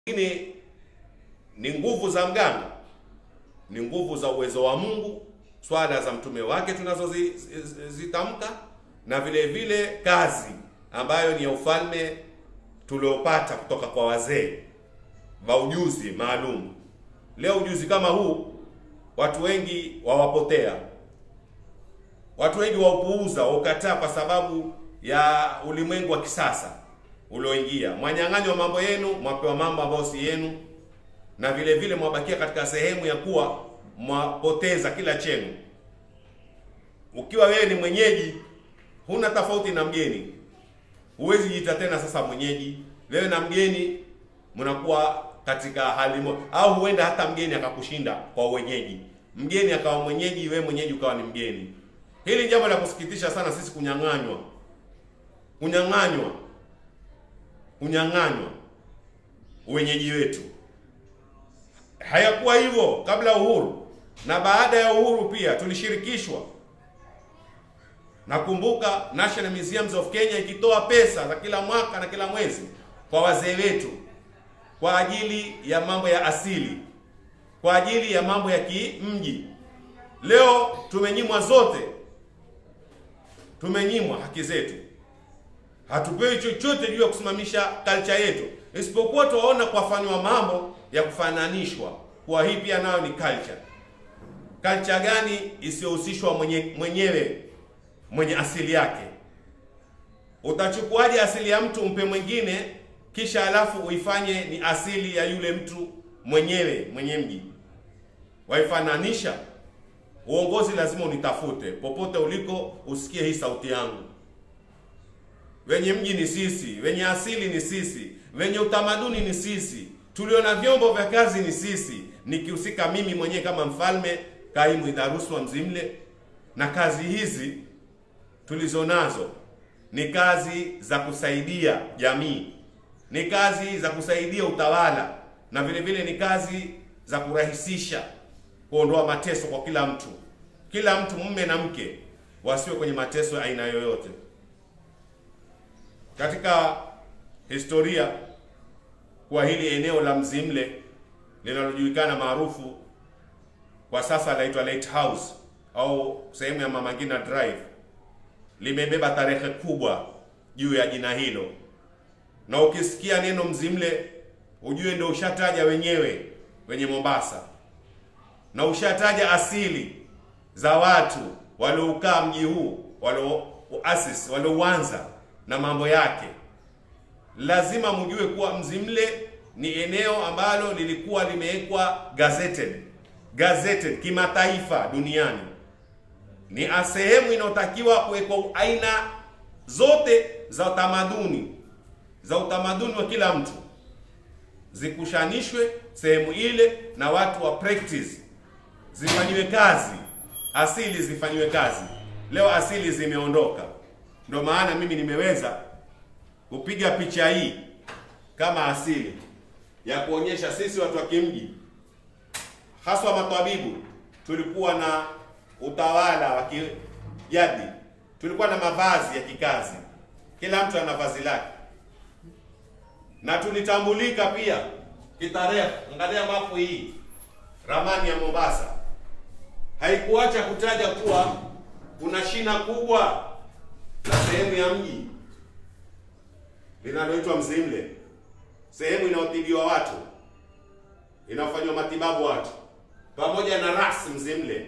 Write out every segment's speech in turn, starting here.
Lakini ni nguvu za mganga, ni nguvu za uwezo wa Mungu, swala za mtume wake tunazozitamka, na vile vile kazi ambayo ni ya ufalme tuliopata kutoka kwa wazee wa ujuzi maalum. Leo ujuzi kama huu watu wengi wawapotea, watu wengi waupuuza, waukataa kwa sababu ya ulimwengu wa kisasa ulioingia. Mwanyang'anywa mambo yenu, mwapewa mambo ambayo si yenu, na vile vile mwabakia katika sehemu ya kuwa mwapoteza kila chenu. Ukiwa wewe ni mwenyeji, huna tofauti na mgeni, huwezi jiita tena sasa mwenyeji. Wewe na mgeni mnakuwa katika hali moja, au huenda hata mgeni akakushinda kwa wenyeji, mgeni akawa mwenyeji, wewe mwenyeji ukawa ni mgeni. Hili jambo la kusikitisha sana, sisi kunyang'anywa, kunyang'anywa, kunyang'anywa wenyeji wetu. Hayakuwa hivyo kabla uhuru, na baada ya uhuru pia tulishirikishwa. Nakumbuka National Museums of Kenya ikitoa pesa za kila mwaka na kila mwezi kwa wazee wetu kwa ajili ya mambo ya asili, kwa ajili ya mambo ya kimji. Leo tumenyimwa zote, tumenyimwa haki zetu, hatupewi chochote juu ya kusimamisha culture yetu, isipokuwa tuwaona kuwafanywa mambo ya kufananishwa, kuwa hii pia nayo ni culture. Culture gani isiyohusishwa mwenye, mwenyewe mwenye asili yake? Utachukuaje asili ya mtu umpe mwingine kisha alafu uifanye ni asili ya yule mtu mwenyewe mwenye mji? Waifananisha. Uongozi lazima unitafute popote uliko, usikie hii sauti yangu. Wenye mji ni sisi, wenye asili ni sisi, wenye utamaduni ni sisi, tulio na vyombo vya kazi ni sisi, nikihusika mimi mwenyewe kama mfalme kaimu Idharuswa Mzimle. Na kazi hizi tulizo nazo ni kazi za kusaidia jamii, ni kazi za kusaidia utawala, na vile vile ni kazi za kurahisisha kuondoa mateso kwa kila mtu. Kila mtu, mume na mke, wasiwe kwenye mateso ya aina yoyote. Katika historia kwa hili eneo la Mzimle linalojulikana maarufu kwa sasa laitwa Lighthouse au sehemu ya Mama Ngina Drive limebeba tarehe kubwa juu ya jina hilo, na ukisikia neno Mzimle ujue ndio ushataja wenyewe wenye Mombasa, na ushataja asili za watu walioukaa mji huu, walioasisi, waliouanza na mambo yake. Lazima mjue kuwa Mzimle ni eneo ambalo lilikuwa limewekwa gazetted gazetted kimataifa duniani ni sehemu inayotakiwa kuwekwa aina zote za utamaduni za utamaduni wa kila mtu zikushanishwe sehemu ile, na watu wa practice zifanyiwe kazi, asili zifanyiwe kazi. Leo asili zimeondoka, ndio maana mimi nimeweza kupiga picha hii kama asili ya kuonyesha sisi watu wa kimji, haswa matabibu, tulikuwa na utawala wa kijadi, tulikuwa na mavazi ya kikazi, kila mtu ana vazi lake, na tulitambulika pia kitarehe. Angalia mapu hii, ramani ya Mombasa haikuacha kutaja kuwa kuna shina kubwa la sehemu ya mji linaloitwa Mzimle, sehemu inayotibiwa watu, inayofanywa matibabu watu, pamoja na ras Mzimle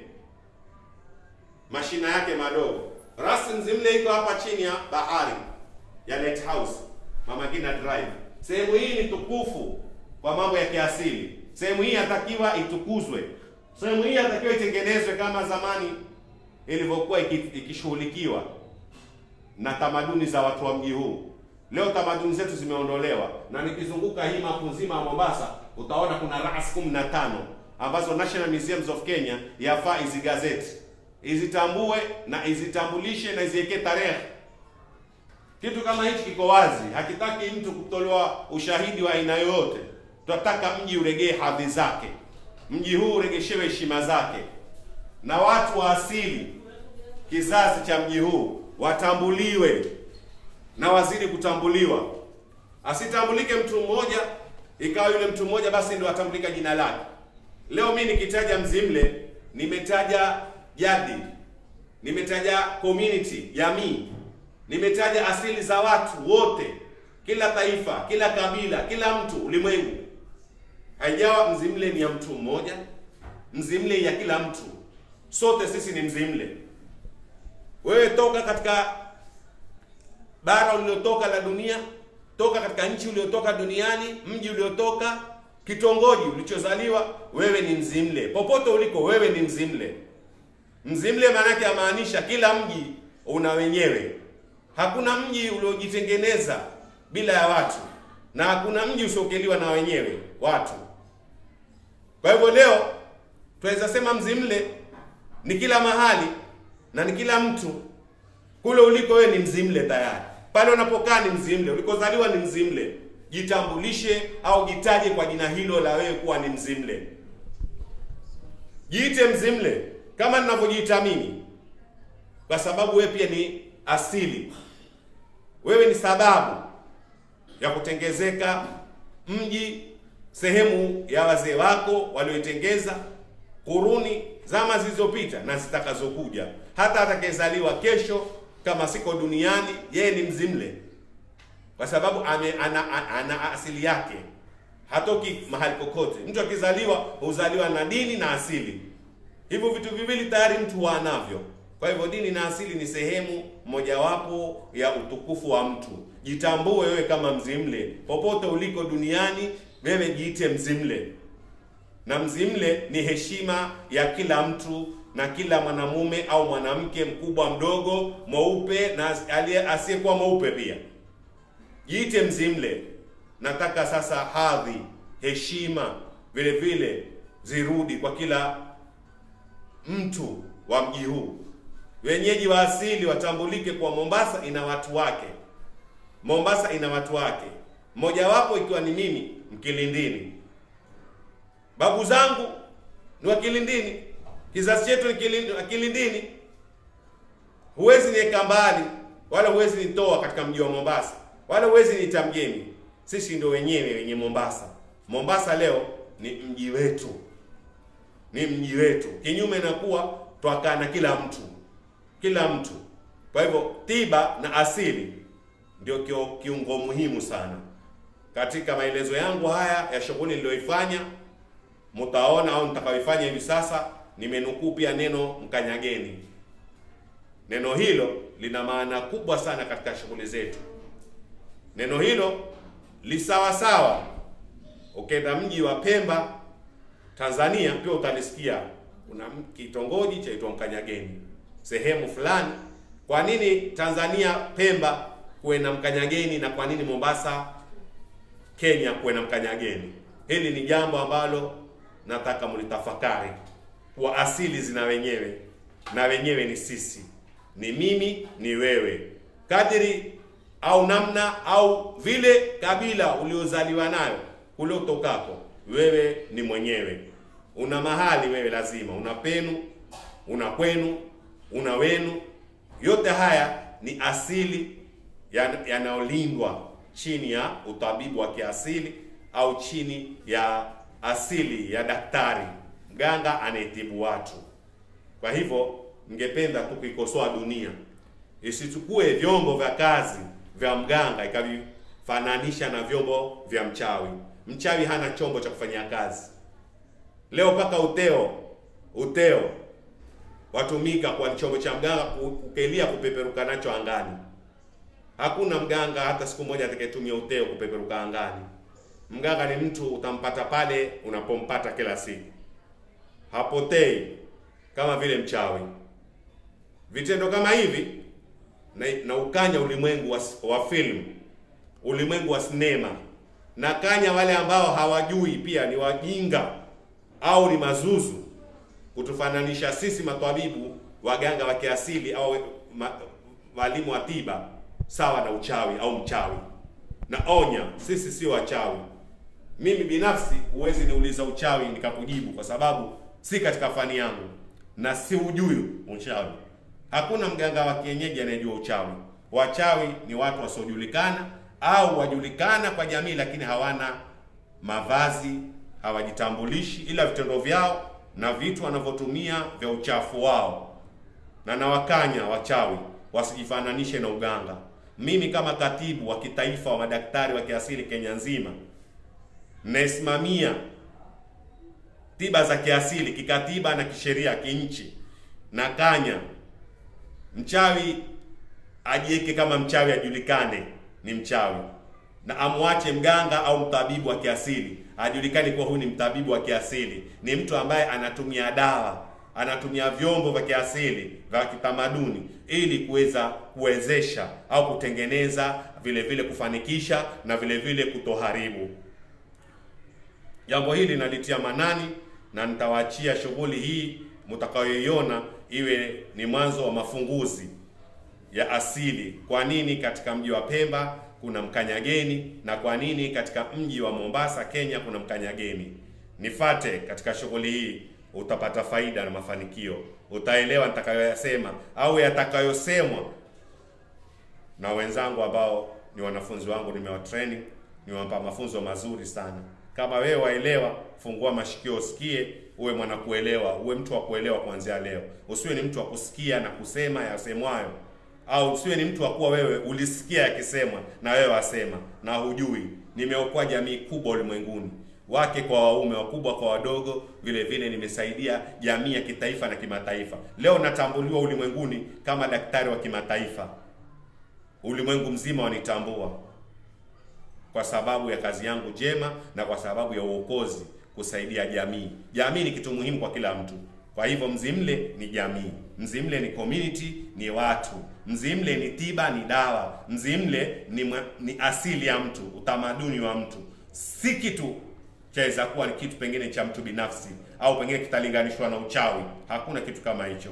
mashina yake madogo. Ras Mzimle iko hapa chini ya bahari ya Lighthouse, Mama Ngina Drive. Sehemu hii ni tukufu kwa mambo ya kiasili. Sehemu hii yatakiwa itukuzwe. Sehemu hii yatakiwa itengenezwe kama zamani ilivyokuwa ikishughulikiwa na tamaduni za watu wa mji huu. Leo tamaduni zetu zimeondolewa, na nikizunguka hii mapu nzima ya Mombasa utaona kuna ras 15 ambazo National Museums of Kenya yafaa izigazeti izitambue na izitambulishe na iziwekee tarehe. Kitu kama hichi kiko wazi, hakitaki mtu kutolewa ushahidi wa aina yoyote. Tunataka mji uregee hadhi zake, mji huu uregeshewe heshima zake, na watu wa asili, kizazi cha mji huu watambuliwe na wazidi kutambuliwa. Asitambulike mtu mmoja ikawa yule mtu mmoja basi ndio atambulika jina lake. Leo mimi nikitaja Mzimle, nimetaja jadi, nimetaja community, jamii, nimetaja asili za watu wote, kila taifa, kila kabila, kila mtu ulimwengu. Haijawa Mzimle ni ya mtu mmoja, Mzimle ya kila mtu, sote sisi ni Mzimle. Wewe toka katika bara uliotoka la dunia, toka katika nchi uliotoka duniani, mji uliotoka, kitongoji ulichozaliwa, wewe ni Mzimle. Popote uliko, wewe ni Mzimle. Mzimle maanake amaanisha kila mji una wenyewe. Hakuna mji uliojitengeneza bila ya watu, na hakuna mji usiokeliwa na wenyewe watu. Kwa hivyo leo tunaweza sema Mzimle ni kila mahali na ni kila mtu. Kule uliko wewe ni Mzimle tayari, pale unapokaa ni Mzimle, ulikozaliwa ni Mzimle. Jitambulishe au jitaje kwa jina hilo la wewe kuwa ni Mzimle. Jiite Mzimle kama ninavyojiita mimi, kwa sababu wewe pia ni asili. Wewe ni sababu ya kutengezeka mji, sehemu ya wazee wako walioitengeza kuruni zama zilizopita na zitakazokuja. Hata atakayezaliwa kesho kama siko duniani, yeye ni Mzimle kwa sababu ame, ana, ana, ana asili yake, hatoki mahali kokote. Mtu akizaliwa huzaliwa na dini na asili, hivyo vitu viwili tayari mtu huwa anavyo. Kwa hivyo dini na asili ni sehemu mojawapo ya utukufu wa mtu. Jitambue wewe kama Mzimle, popote uliko duniani, wewe jiite Mzimle na Mzimle ni heshima ya kila mtu na kila mwanamume au mwanamke, mkubwa mdogo, mweupe na aliye asiyekuwa mweupe pia. Jiite Mzimle. Nataka sasa hadhi, heshima vile vile zirudi kwa kila mtu wa mji huu. Wenyeji wa asili watambulike kwa Mombasa ina watu wake. Mombasa ina watu wake, mmojawapo ikiwa ni mimi Mkilindini. Babu zangu ni wa Kilindini, kizazi chetu ni Kilindi- Kilindini. Huwezi niweka mbali wala huwezi nitoa katika mji wa Mombasa wala huwezi niita mgeni. Sisi ndio wenyewe wenye Mombasa. Mombasa leo ni mji wetu, ni mji wetu, kinyume na kuwa twakaa na kila mtu, kila mtu. Kwa hivyo tiba na asili ndio kio- kiungo muhimu sana katika maelezo yangu haya ya shughuli niliyoifanya mtaona au nitakayoifanya hivi sasa, nimenukuu pia neno mkanyageni. Neno hilo lina maana kubwa sana katika shughuli zetu. Neno hilo lisawasawa, ukenda mji wa Pemba Tanzania, pia utalisikia kuna m- kitongoji chaitwa Mkanyageni sehemu fulani. Kwa nini Tanzania Pemba kuwe na Mkanyageni na kwa nini Mombasa Kenya kuwe na Mkanyageni? Hili ni jambo ambalo nataka mlitafakari, kwa asili zina wenyewe na wenyewe ni sisi, ni mimi, ni wewe, kadiri au namna au vile kabila uliozaliwa nayo kule utokako, wewe ni mwenyewe. Una mahali wewe, lazima una penu, una kwenu, una wenu. Yote haya ni asili yan- yanayolindwa chini ya utabibu wa kiasili au chini ya asili ya daktari mganga anayetibu watu. Kwa hivyo, ningependa tu kuikosoa dunia isichukue vyombo vya kazi vya mganga ikavifananisha na vyombo vya mchawi. Mchawi hana chombo cha kufanyia kazi. Leo mpaka uteo uteo watumika kwa chombo cha mganga kukelia kupeperuka nacho angani. Hakuna mganga hata siku moja atakayetumia uteo kupeperuka angani. Mganga ni mtu utampata pale unapompata kila siku, hapotei kama vile mchawi. Vitendo kama hivi na, na ukanya ulimwengu wa, wa film, ulimwengu wa sinema, na kanya wale ambao hawajui pia ni wajinga au ni mazuzu kutufananisha sisi matwabibu waganga wa kiasili au ma, walimu wa tiba sawa na uchawi au mchawi. Na onya, sisi sio wachawi. Mimi binafsi huwezi niuliza uchawi nikakujibu, kwa sababu si katika fani yangu na si ujui uchawi. Hakuna mganga wa kienyeji anayejua uchawi. Wachawi ni watu wasiojulikana au wajulikana kwa jamii, lakini hawana mavazi, hawajitambulishi, ila vitendo vyao na vitu wanavyotumia vya uchafu wao, na nawakanya wachawi wasijifananishe na uganga. Mimi kama katibu wa kitaifa wa madaktari wa kiasili Kenya nzima, naisimamia tiba za kiasili kikatiba na kisheria kinchi, na kanya mchawi ajiweke kama mchawi, ajulikane ni mchawi, na amwache mganga au mtabibu wa kiasili ajulikane kuwa huyu ni mtabibu wa kiasili, ni mtu ambaye anatumia dawa, anatumia vyombo vya kiasili vya kitamaduni ili kuweza kuwezesha au kutengeneza, vile vile kufanikisha na vile vile kutoharibu. Jambo hili nalitia manani na nitawaachia shughuli hii mtakayoiona iwe ni mwanzo wa mafunguzi ya asili. Kwa nini katika mji wa Pemba kuna mkanyageni na kwa nini katika mji wa Mombasa Kenya kuna mkanyageni? Nifate katika shughuli hii, utapata faida na mafanikio, utaelewa nitakayoyasema au yatakayosemwa na wenzangu ambao ni wanafunzi wangu, nimewa training, niwapa mafunzo mazuri sana. Kama wewe waelewa, fungua mashikio usikie, uwe mwana kuelewa, uwe mtu wa kuelewa kuanzia leo. Usiwe ni mtu wa kusikia na kusema yasemwayo, au usiwe ni mtu wa kuwa wewe ulisikia yakisemwa na wewe wasema na hujui. Nimeokoa jamii kubwa ulimwenguni, wake kwa waume, wakubwa kwa wadogo. Vile vile nimesaidia jamii ya kitaifa na kimataifa. Leo natambuliwa ulimwenguni kama daktari wa kimataifa, ulimwengu mzima wanitambua kwa sababu ya kazi yangu njema na kwa sababu ya uokozi, kusaidia jamii. Jamii ni kitu muhimu kwa kila mtu. Kwa hivyo Mzimle ni jamii, Mzimle ni community, ni watu, Mzimle ni tiba, ni dawa, Mzimle ni, mwa, ni asili ya mtu, utamaduni wa mtu, si kitu chaweza kuwa ni kitu pengine cha mtu binafsi au pengine kitalinganishwa na uchawi. Hakuna kitu kama hicho,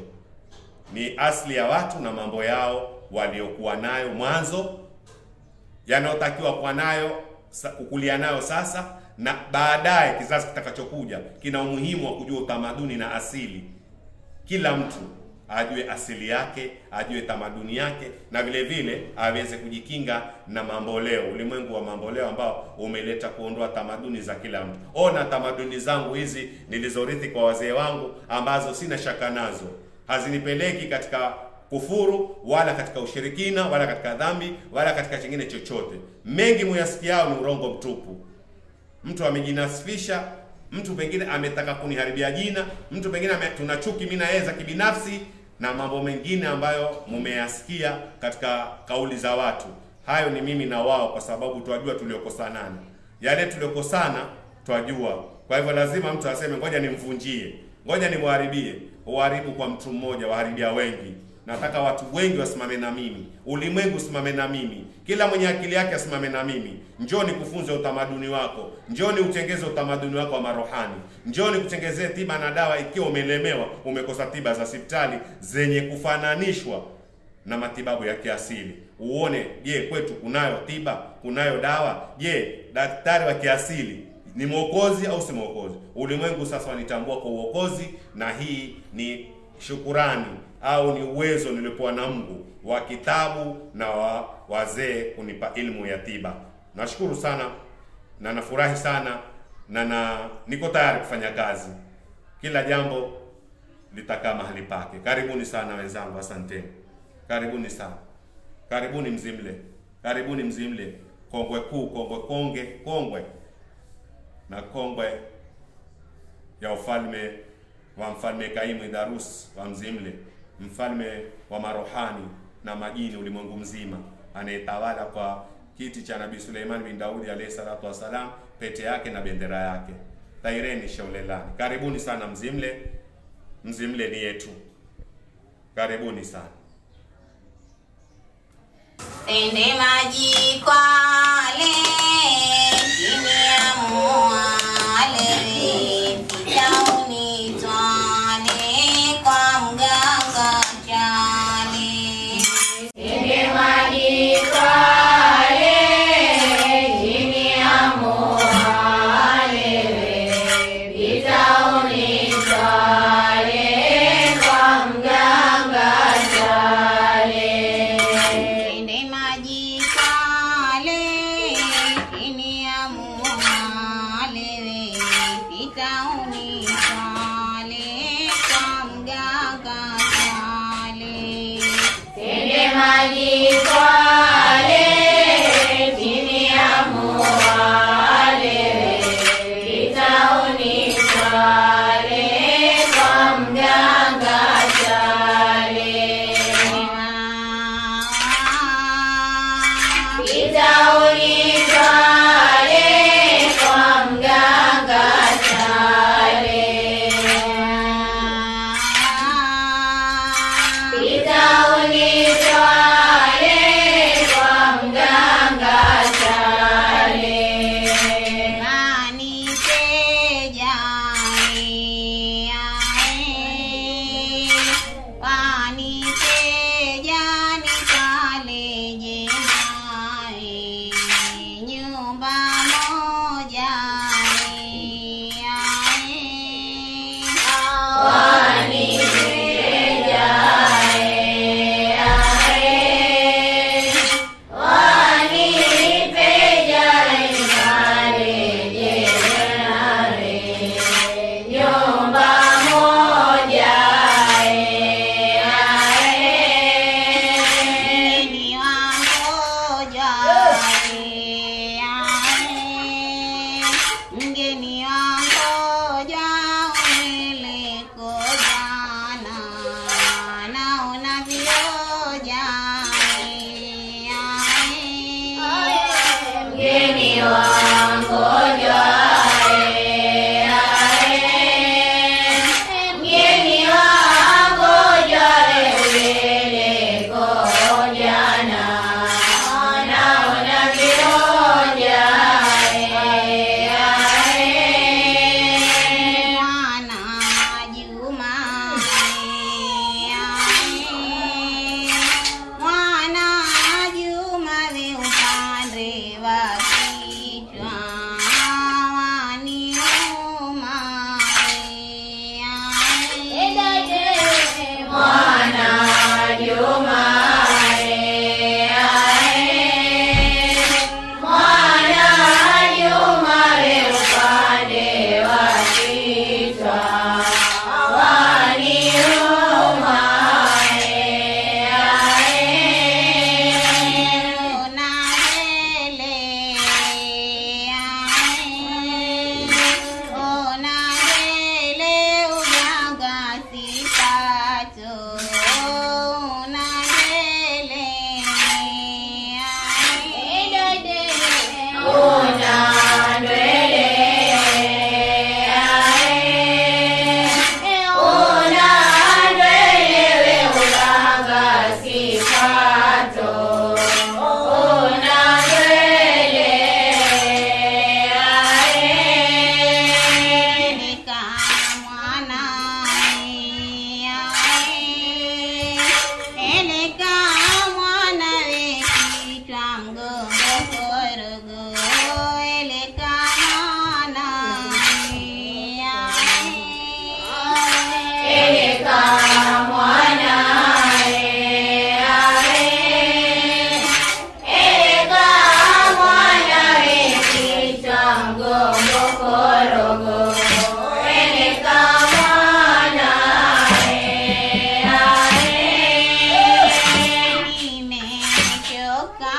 ni asili ya watu na mambo yao waliokuwa nayo mwanzo yanayotakiwa kuwa nayo kukulia nayo sasa na baadaye kizazi kitakachokuja kina umuhimu wa kujua utamaduni na asili. Kila mtu ajue asili yake, ajue tamaduni yake, na vile vile aweze kujikinga na mamboleo, ulimwengu wa mamboleo ambao umeleta kuondoa tamaduni za kila mtu. Ona tamaduni zangu hizi nilizorithi kwa wazee wangu, ambazo sina shaka nazo, hazinipeleki katika kufuru wala katika ushirikina wala katika dhambi wala katika chingine chochote. Mengi muyasikiao ni urongo mtupu. Mtu amejinasifisha, mtu pengine ametaka kuniharibia jina, mtu pengine ame, tuna chuki mimi na yeye za kibinafsi na mambo mengine ambayo mumeyasikia katika kauli za watu. Hayo ni mimi na wao, kwa sababu twajua tuliokosanana, yale tuliokosana twajua. Kwa hivyo lazima mtu aseme ngoja nimvunjie, ngoja nimwharibie. Uharibu kwa mtu mmoja, waharibia wengi. Nataka watu wengi wasimame na mimi, ulimwengu usimame na mimi, kila mwenye akili yake asimame na mimi. Njoni kufunza utamaduni wako, njoni utengeze utamaduni wako wa marohani, njoni kutengezee tiba na dawa. Ikiwa umelemewa, umekosa tiba za hospitali zenye kufananishwa na matibabu ya kiasili, uone, je, kwetu kunayo tiba, kunayo dawa? Je, daktari wa kiasili ni mwokozi au si mwokozi? Ulimwengu sasa wanitambua kwa uokozi, na hii ni shukurani au ni uwezo niliopewa na Mungu wa kitabu na wa wazee kunipa ilmu ya tiba. Nashukuru sana na nafurahi sana na, na niko tayari kufanya kazi. Kila jambo litakaa mahali pake. Karibuni sana wenzangu, asanteni. Karibuni sana, karibuni Mzimle, karibuni Mzimle, kongwe kuu, kongwe konge, kongwe na kongwe ya ufalme wa mfalme Kaimu Idharus wa Mzimle, mfalme wa marohani na majini ulimwengu mzima, anayetawala kwa kiti cha Nabii Suleiman bin Daudi alayhi salatu wassalam, pete yake na bendera yake. Taireni shaulelani, karibuni sana Mzimle. Mzimle ni yetu, karibuni sana. Tende maji Kwale, chini ya mwale, tauni twale, kwa mganga chale. Tende maji Kwale, chini ya mwale, vitauni twale, kwa mganga chale. Tende maji Kwale, kitauni swale kwa mganga swale Tende maji Kwale, chini ya muwale, kitauni Kwale, kwa mganga Chale. Kitauni Kwale, kwa mganga Chale. Kitauni Chale, kwa mganga Chale. Nyumba moja Mgeni wangoja mgeni wangoja umeleko jana naona vioja Mgeni wangoja mgeni wangoja lele gojana naona vioja Mwana Juma Mwana Juma we upande wa kichwa waniuma Mwana Juma Mwana Juma upande wa kichwa waniuma una ndwele una ndwele ulanga sifato una ndwele Eleka mwana wekichwa mgongo korogo eleka mwana eleka mwana eleka mwana wekichwa mgongo korogo eleka mwana Nimechoka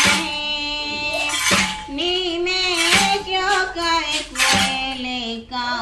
nimechoka kueleka